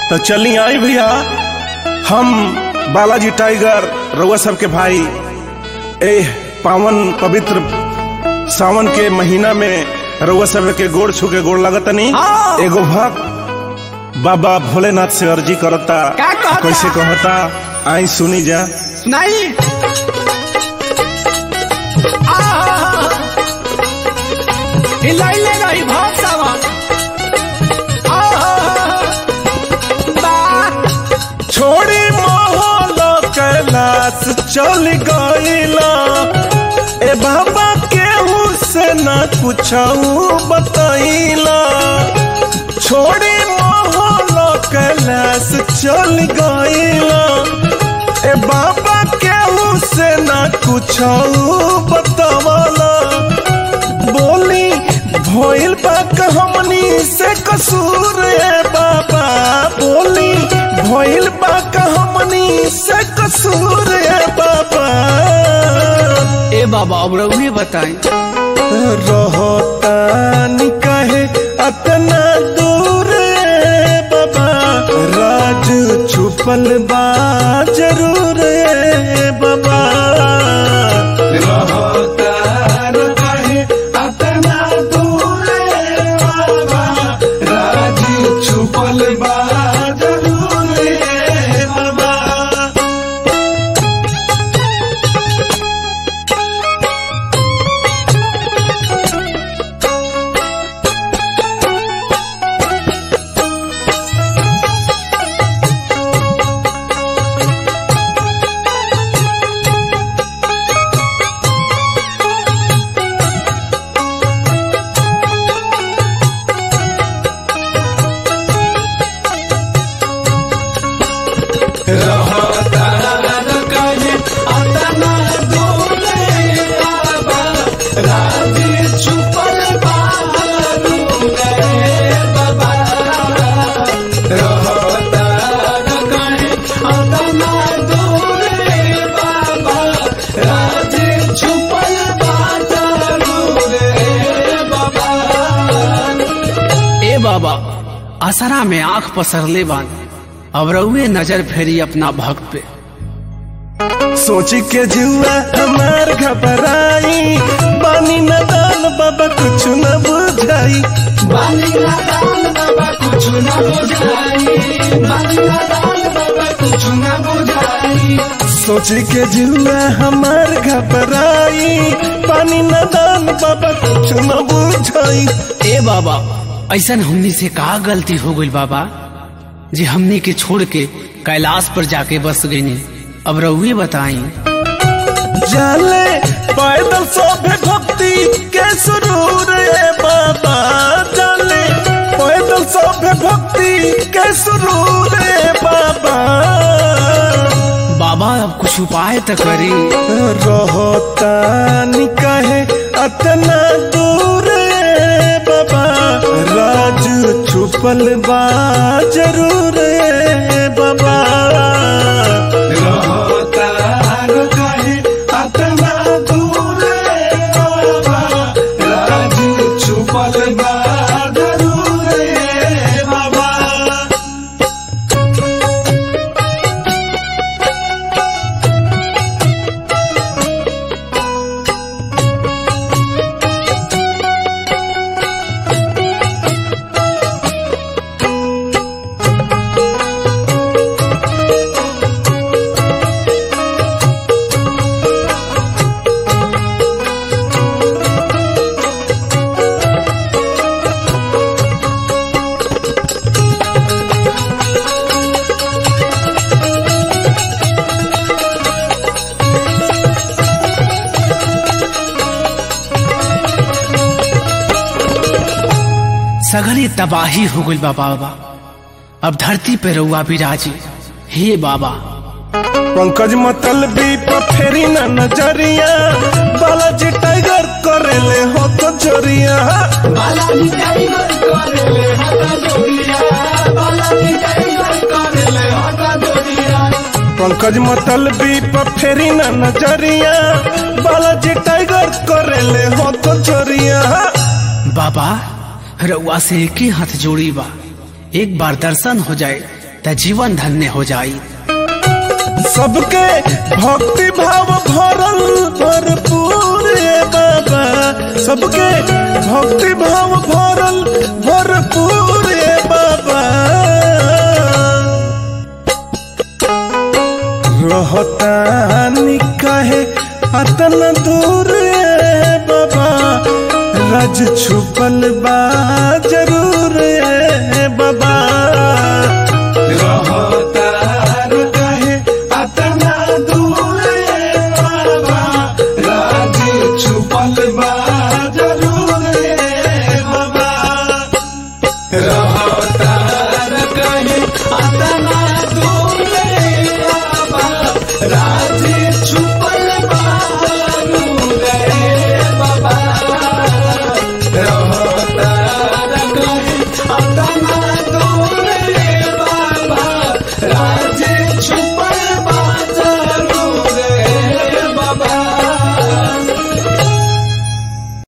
तो चली आई भैया हम बालाजी टाइगर रउआ सबके भाई ए पावन पवित्र सावन के महीना में रउआ सब के गोड़ छू के गोड़ लगतनी हाँ। एगो भक्त बाबा भोलेनाथ से अर्जी करता का कहता? कैसे कहता आई सुनी जा नहीं हिलाइले रही भाव सावन छोड़ी मोहल कैलाश चल गईला ए बाबा केहू से न कुछ बतैला छोड़ी मोहल कैलाश चल गईला ए बाबा केहू से न कुछ बतवला बोली भइल बा हमनी से कसूर ए बाबा बोली भइल बा हमनी से कसूर ए बाबा ए बाबा अब रउहे बताई रहतानी कहे अतना दूर ए बाबा राज छुपल बा जरूर ए बाबा रहतार कहे अतना दूर ए बाबा राज छुपल बा जरूर ए बाबा ए बाबा असरा में आंख पसरले बान अब रउहे नजर फेरी अपना भक्त पे सोची के जुआ हमार घबराई बानी न दान बाबा कुछ न बुझाई सोची के जुआ हमार घबराई पानी न दान बाबा कुछ न बुझाई ए बाबा ऐसन हमनी से का गलती हो गई बाबा जे हमनी के छोड़ के कैलाश पर जाके बस गईनी अब रउहे बताई जाले पैदल सोभे भक्ति के सुरूर ए बाबा जाले पैदल सोभे भक्ति के सुरूर ए बाबा बाबा अब कुछ उपाय तो करी रहतानी कहे अतना दूर ए बाबा राज छुपल बा जरूर ए बाबा रहतार कहे अतना दूर ए बाबा राज छुपल बा जरूर ए बाबा सगरी तबाही हो गई बाबा बाबा अब धरती पे रउआ विराजी हे बाबा पंकज मतलबी पर फेरी न नजरिया बालाजी टाइगर करेले हो तो जोरिया पंकज मतलबी पर फेरी न नजरिया बालाजी टाइगर करेले हो तो जोरिया बाबा रउआ से एक ही हाथ जोड़ी बा एक बार दर्शन हो जाए त जीवन धन्य हो जाई सबके भक्ति भाव भरल भरपूर ए बाबा सबके भक्ति भाव भरल भरपूर ए बाबा रहतानी काहे अतन दूर ए बाबा रज छुपल बा जरूर ए बाबा